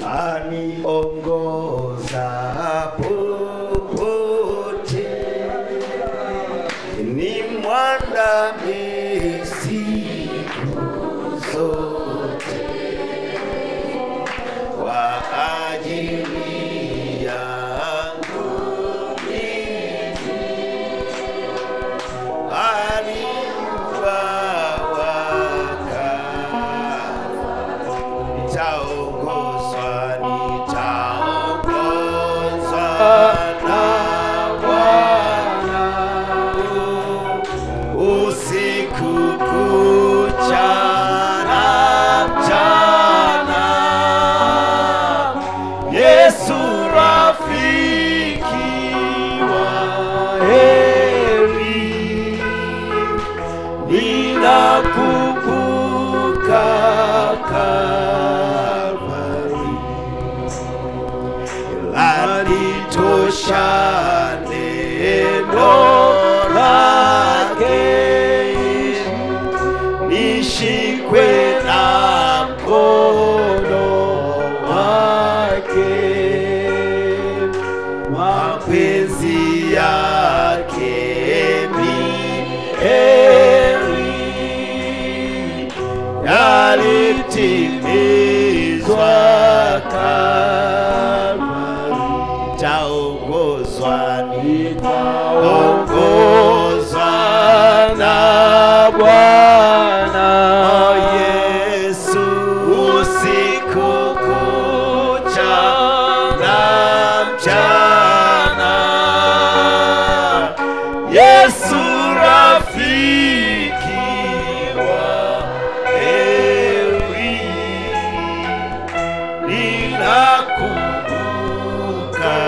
aniongoza popote, ni mwandame siku zote kwa ajili yangu mimi. Aliwawaka nitaongozwa, nitaongozwa na Bwana usiku kucha na mchana. Yesu rafiki wa heri, ninakumbuka Kalvari alitosha neno lake nishikwe na mkono wake mapenzi yake ni heri yalitimizwa Kalvari taongozwa nitaongozwa na Bwana Yesu usiku kucha na mchana Yesu rafiki wa heri ninakumbuka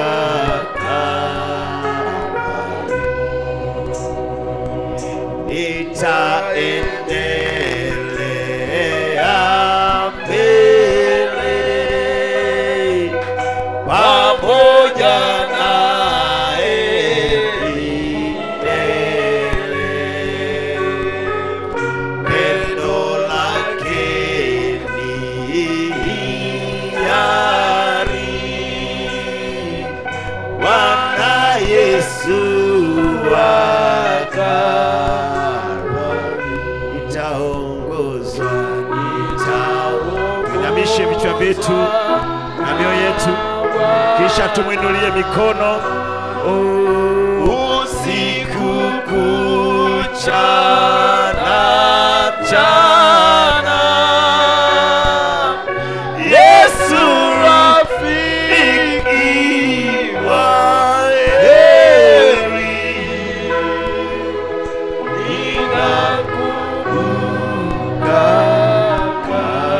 Kalvari nitaendelea mbele pamoja naye milele. Pendo lake ni hiari, Bwana Yesu Kalvari, nitaongozwa, nitaongozwa. Inamishe vichwa vyetu na mioyo yetu, kisha tumwinulie mikono. Usiku kucha na mchana, Yesu rafiki wa heri, ninakumbuka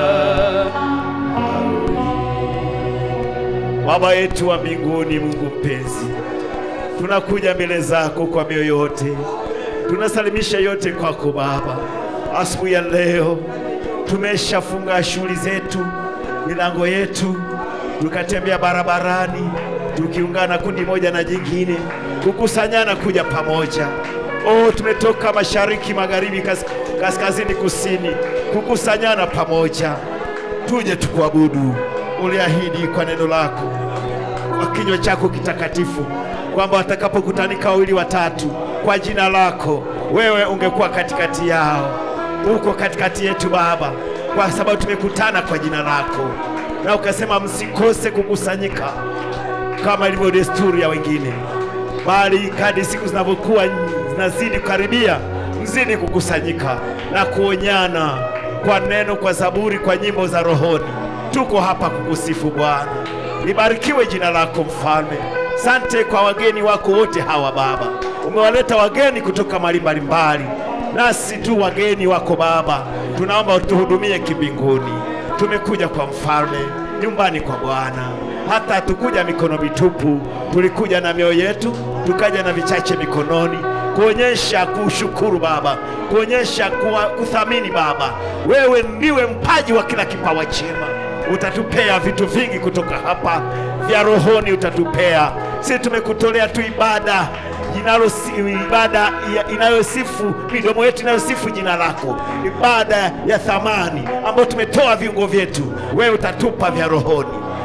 Baba yetu wa mbinguni, Mungu mpenzi, tunakuja mbele zako kwa mioyo yote, tunasalimisha yote kwako Baba. Asubuhi ya leo tumeshafunga shughuli zetu, milango yetu, tukatembea barabarani, tukiungana kundi moja na jingine, kukusanyana kuja pamoja. Oh, tumetoka mashariki, magharibi, kas, kaskazini, kusini, kukusanyana pamoja, tuje tukuabudu. Uliahidi kwa neno lako kwa kinywa chako kitakatifu kwamba watakapokutanika wawili watatu kwa jina lako, wewe ungekuwa katikati yao. Uko katikati yetu Baba, kwa sababu tumekutana kwa jina lako, na ukasema msikose kukusanyika kama ilivyo desturi ya wengine, bali kadri siku zinavyokuwa zinazidi kukaribia, mzidi kukusanyika na kuonyana kwa neno, kwa zaburi, kwa nyimbo za rohoni. Tuko hapa kukusifu Bwana. Libarikiwe jina lako Mfalme. Sante kwa wageni wako wote hawa Baba, umewaleta wageni kutoka mahali mbalimbali, nasi tu wageni wako Baba, tunaomba utuhudumie kimbinguni. Tumekuja kwa Mfalme, nyumbani kwa Bwana, hata hatukuja mikono mitupu, tulikuja na mioyo yetu, tukaja na vichache mikononi kuonyesha kushukuru Baba, kuonyesha kuwa, kuthamini Baba. Wewe ndiwe mpaji wa kila kipawa chema, utatupea vitu vingi kutoka hapa vya rohoni, utatupea sisi. Tumekutolea tu ibada jinalo ibada ya- inayosifu midomo yetu inayosifu jina lako, ibada ya thamani ambayo tumetoa viungo vyetu, wewe utatupa vya rohoni.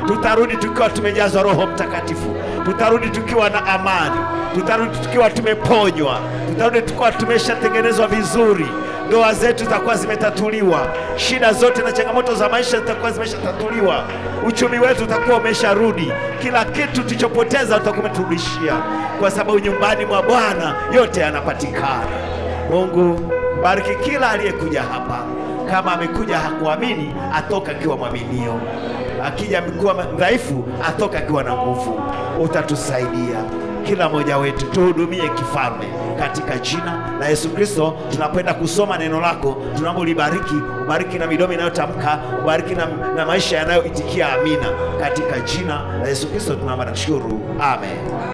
tutarudi tukiwa tumejazwa Roho Mtakatifu, tutarudi tukiwa na amani, tutarudi tukiwa tumeponywa, tutarudi tukiwa tumeshatengenezwa vizuri ndoa zetu zitakuwa zimetatuliwa, shida zote na changamoto za maisha zitakuwa zimeshatatuliwa, uchumi wetu utakuwa umesharudi, kila kitu tulichopoteza utakuwa umeturudishia, kwa sababu nyumbani mwa Bwana yote yanapatikana. Mungu bariki kila aliyekuja hapa, kama amekuja hakuamini, atoka akiwa mwaminio, akija amekuwa dhaifu, atoka akiwa na nguvu. Utatusaidia kila mmoja wetu, tuhudumie kifalme katika jina la Yesu Kristo. Tunapoenda kusoma neno lako, tunaomba ulibariki, ubariki na midomo inayotamka, ubariki na, na maisha yanayoitikia amina, katika jina la Yesu Kristo tunaomba na kushukuru, amen.